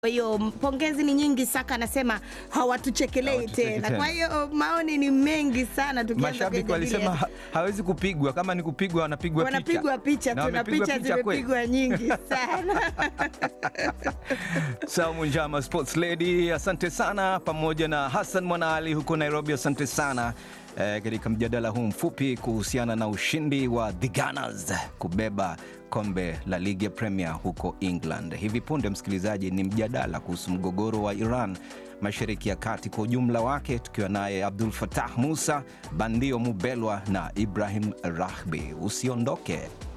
Kwa hiyo pongezi ni nyingi. Saka anasema hawatuchekelei Hawatucheki tena. tena. Kwa hiyo maoni ni mengi sana, tukianza Mashabiki kuyajadilia. walisema ha- hawezi kupigwa, kama ni kupigwa wanapigwa picha. wanapigwa picha Na tu na wamepigwa picha picha kweli. zimepigwa nyingi sana. Saumu Njama Sports Lady, asante sana, pamoja na Hassan Mwanaali huko Nairobi, asante sana eh, katika mjadala huu mfupi kuhusiana na ushindi wa The Gunners kubeba kombe la ligi ya Premier huko England. Hivi punde, msikilizaji, ni mjadala kuhusu mgogoro wa Iran Mashariki ya Kati kwa ujumla wake, tukiwa naye Abdul Fatah Musa, Bandio Mubelwa na Ibrahim Rahbi. Usiondoke.